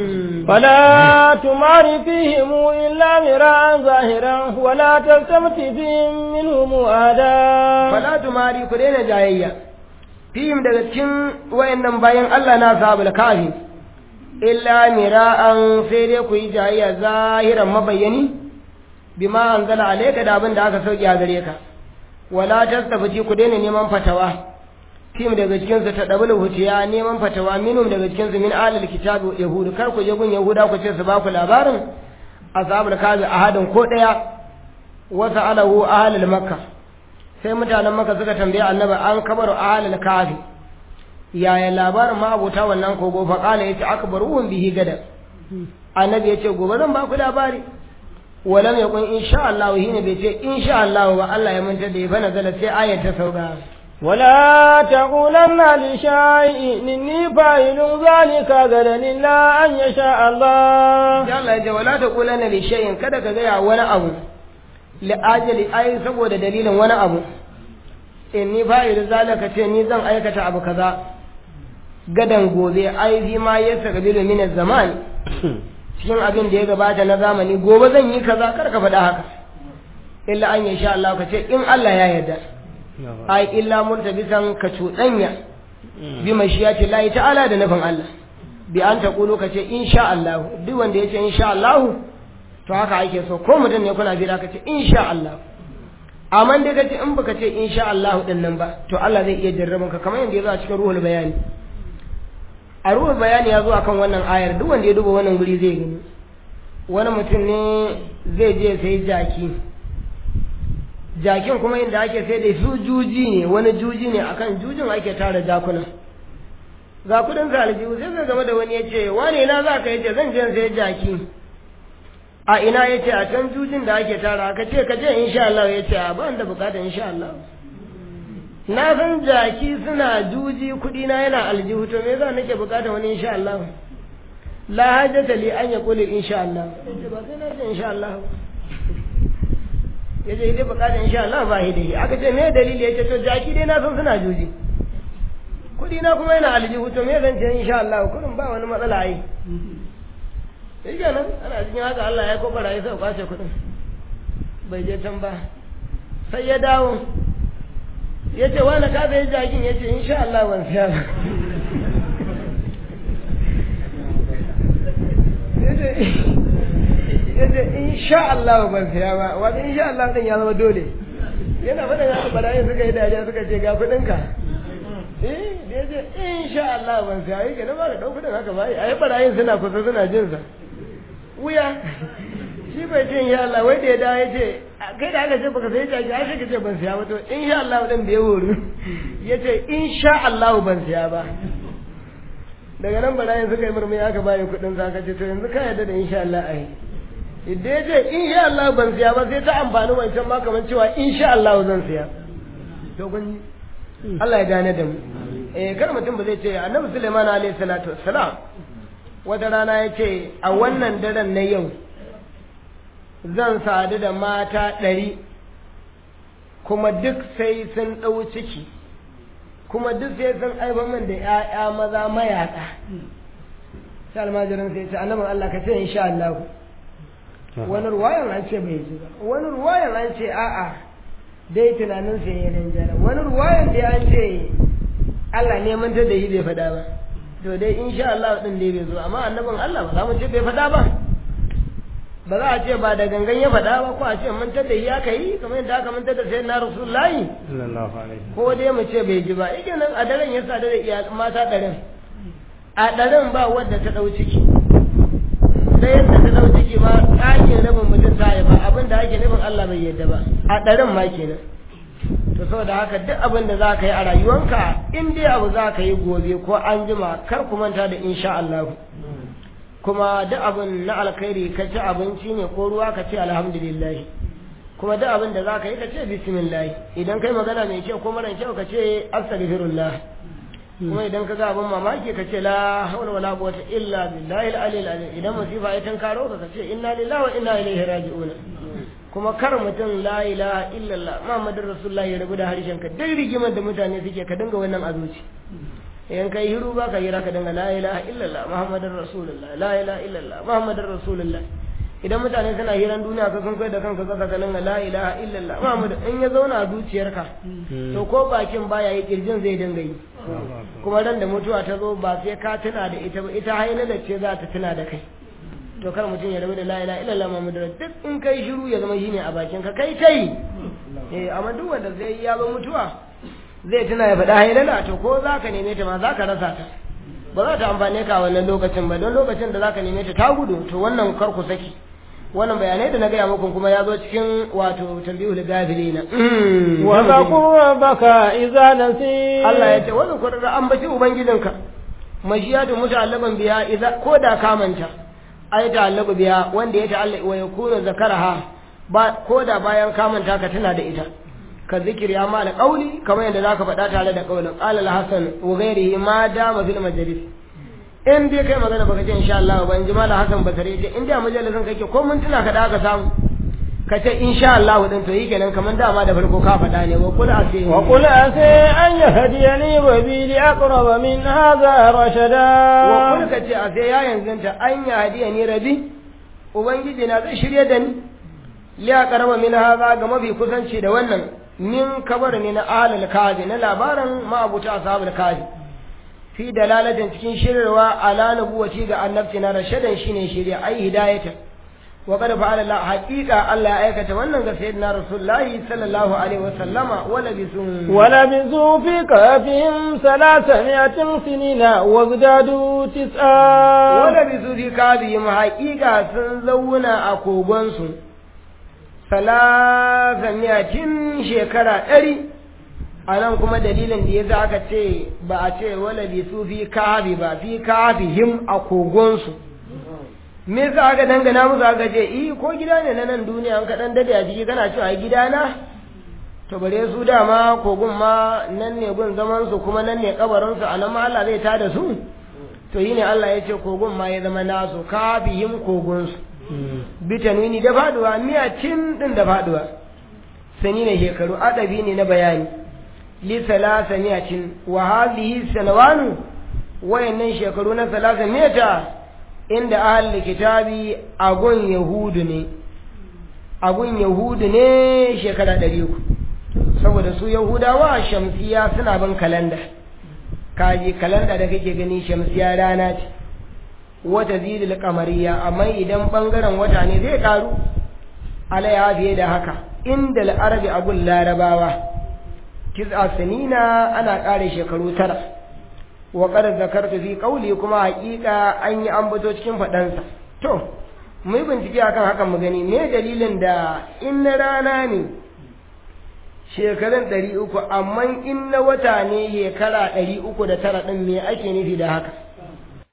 فلا تمار فيهم إلا مراء ظاهرا ولا تلتمت فيهم منهم أحدا fala tumari ku daina jayayya fihim daga cikin wayannan bayan Allah na sahabul kafi illa mira'an sai dai ku yi jayayya zahiran mabayyani bima anzala alayka da abin da aka sauke a gare ka wala tastabti ku daina neman fatawa tim daga cikin su ta dabul hutiya neman fatawa minum daga cikin su min alil kitabi yahudu kar ku je gun yahuda ku ce su ba ku labarin ashabul kazi ahadin ko daya wa sa'alahu ahlul makka sai mutanen makka suka tambaye annabi an kabaru ahlul kafi yaya labarin ma abota wannan kogo fa kala yace akbaruhum bihi gadan annabi yace gobe zan ba ku labari walam yakun insha Allah hina bai ce insha Allah ba Allah ya manta da ya bana zala sai ayat ta sauka ولا تقولن لشيء إني فاعل ذلك غدا إلا أن يشاء الله ya Allah ya wala ta kulanna li shay'in kada ka gaya wani abu li ajali ai saboda dalilin wani abu inni fa'il zalika ce ni zan aikata abu kaza gadan gobe ai fi ma ya sakabilu min zaman cikin abin da ya gabata na zamani gobe zan yi kaza kar ka faɗa haka illa an yasha Allah ka ce in Allah ya yarda ai illa murtabisan ka cuɗanya bi mashiyati Allah ta'ala da nufin Allah bi an ta kulu ka ce insha Allah duk wanda ya ce insha Allah to haka ake so ko mutum ne kuna jira ka ce insha Allah amma dai ka ce in baka ce insha Allah din nan ba to Allah zai iya jarraban ka kamar yadda ya zo a cikin ruhul bayani a ruhul bayani ya zo akan wannan ayar duk wanda ya duba wannan guri zai gani wani mutum ne zai je sai jaki jakin kuma inda ake sai da su juji ne wani juji ne akan jujin ake tara jakuna ga kudin ka aljihu sai zai game da wani ya ce wane na za ka yace zan je sai jaki a ina ya ce a can jujin da ake tara ka ce ka je insha Allah ya ce a ba da bukata insha Allah na san jaki suna juji kudi na yana aljihu to me yasa nake bukata wani insha Allah la hajjata li an yaqulu insha Allah yace ba sai na ce insha Allah yace idan bukata insha Allah ba hidi aka ce me dalili yace to jaki dai na san suna juji kudi na kuma yana aljihu to me zan ce insha Allah kullum ba wani matsala ai sai kenan ana cikin haka Allah ya kofara ya sai kwace kudin bai je can ba sai ya dawo ya ce wani ka zai jagin ya ce insha Allah ban siya ba ya ce insha Allah ban siya ba wata insha Allah din ya zama dole yana faɗin haka barayin suka yi dariya suka ce ga kudinka eh da ya ce insha Allah ban siya yake na ba da ɗau kudin haka ba a yi barayin suna kusa suna jinsa wuya shi bai ce insha Allah wai da ya dawo ya ce kai da aka ce baka sai jaki ai sai ka ce ban siya ba to insha Allah din bai horu ya ce insha Allah ban siya ba daga nan barayin suka yi murmuri aka bayi kuɗin sa ka ce to yanzu ka yarda da insha Allah ai idan ya ce insha Allah ban siya ba sai ta amfani wancan ma kamar cewa insha Allah zan siya to kun Allah ya gane da mu eh kar mutum ba zai ce annabi Sulaiman alaihi salatu wassalam wata rana ya ce a wannan daren na yau zan sadu da mata ɗari kuma duk sai sun ɗau ciki kuma duk sai sun aiba min da ‘ya'ya maza mayaƙa sai almajirin sai ce annabin Allah ka ce insha Allah wani ruwayan an ce bai ji ba wani ruwayan an ce a'a dai tunanin sai ya rinjara wani ruwayan dai an ce Allah neman ta da yi bai faɗa ba to dai insha Allah din dai bai zo amma annabin Allah ba za mu ce bai faɗa ba ba za a ce ba da gangan ya faɗa ba ko a ce mantar da ya kai kamar yadda aka mantar da sayyidina rasulullahi ko dai mu ce bai ji ba yake nan a daren ya sadu da iya mata ɗarin a ɗarin ba wadda ta ɗau ciki sai yadda ta ɗau ciki ma ɗakin rabin mutum ta yi ba abin da ake nufin Allah bai yadda ba a ɗarin ma kenan to saboda haka duk abin da za ka yi a rayuwanka in dai abu za ka yi gobe ko an jima kar ku manta da insha Allah kuma duk abin na alkhairi ka ci abinci ne ko ruwa ka ce alhamdulillah kuma duk abin da za ka yi ka ce bismillah idan kai magana mai kyau ko mara kyau ka ce astaghfirullah kuma idan ka ga abin mamaki ka ce la hawla wala quwwata illa billahi al-aliyyil azim idan musifa ya tankaro ka ka ce inna lillahi wa inna ilaihi raji'un kuma kar mutum la ilaha illallah muhammadur rasulullah ya rabu da harshen ka duk rigimar da mutane suke ka dinga wannan azuci in kai hiru ba ka hira ka dinga la ilaha illallah muhammadur rasulullah la ilaha illallah muhammadur rasulullah idan mutane suna hiran duniya ka sun kai da kanka kasa ka dinga la ilaha illallah muhammad in ya zauna a zuciyarka to ko bakin baya yi kirjin zai dinga yi kuma ran da mutuwa ta zo ba sai ka tuna da ita ba ita hailala ce za ta tuna da kai to kar mutum ya rabu da la ilaha illallah muhammadu duk in kai shiru ya zama shine a bakin ka kai kai eh amma duk wanda zai ya zo mutuwa zai tuna ya faɗa hailala to ko za ka neme ta ma za ka rasa ta ba za ta amfane ka a wannan lokacin ba don lokacin da za ka neme ta ta gudu to wannan kar ku saki wannan bayanai da na gaya muku kuma ya zo cikin wato tambihul gafilina wa zaqur rabbaka idza nasi Allah ya ce wa zakur da ambaci ubangijinka mashiyatu muta'allaban biya idza ko da ka manta ai ta'allaqu biya wanda ya ta'allaqu wa yakunu zakaraha ba ko da bayan ka manta ka tana da ita ka zikir ya ma da kauli kamar yadda zaka faɗa tare da kaulin qala al-hasan wa ghairihi ma dama fil majlis in dai kai magana baka ce insha Allah ba in ji malam Hassan Basri ce in da majalisin kake ko mun tuna ka da aka samu ka ce insha Allah din to yi kenan kamar dama da farko ka faɗa ne wa kul ase wa qul ase an yahdiyani wa bi li aqrab min hadha rashada wa kul ka ce ase ya yanzu ta an yahdiyani rabi ubangiji na zai shirye da ni li aqrab min hadha ga mafi kusanci da wannan min kabar ne na ahlul kazi na labaran ma'abuta ashabul kazi fi dalalatin cikin shirarwa ala nubuwati ga annabci na rashadan shine shirya ai hidayata wa qad fa'ala Allah haqiqa Allah ya aikata wannan ga sayyidina rasulullahi sallallahu alaihi wa sallama wala bisun wala bisu fi kafihim salasamiyatin sinina wa zdadu tis'a wala bisu fi kafihim haqiqa sun zauna a kogon su salasamiyatin shekara ɗari a nan kuma dalilin da ya za aka ce ba a ce wala bi su fi kafi ba fi kafi him a kogonsu me yasa aka dangana musu aka ce i ko gida ne na nan duniya an kaɗan dade a jiki kana cewa gida na to bare su dama kogon ma nan ne gun zaman su kuma nan ne kabarin su a nan ma Allah zai tada su to yi ne Allah ya ce kogon ma ya zama nasu kafi him kogon su bitanwini da faduwa miyatin din da faduwa sani ne shekaru adabi ne na bayani li salasa miyatin wa hadhihi sanawanu wayannan shekaru na salasa miyata inda ahli kitabi agun yahudu ne agun yahudu ne shekara ɗari uku saboda su yahudawa shamsiya suna bin kalanda kaji kalanda da kake gani shamsiya rana ce wata zidil kamariya amma idan bangaren wata ne zai karu alaiha fiye da haka inda al'arabi abun larabawa tis'a sanina ana ƙare shekaru tara wa qad zakartu fi qawli kuma haƙiƙa an yi ambato cikin faɗansa to mu yi bincike akan hakan mu gani me dalilin da in na rana ne shekarun ɗari uku amma in na wata ne shekara ɗari uku da tara ɗin me ake nufi da haka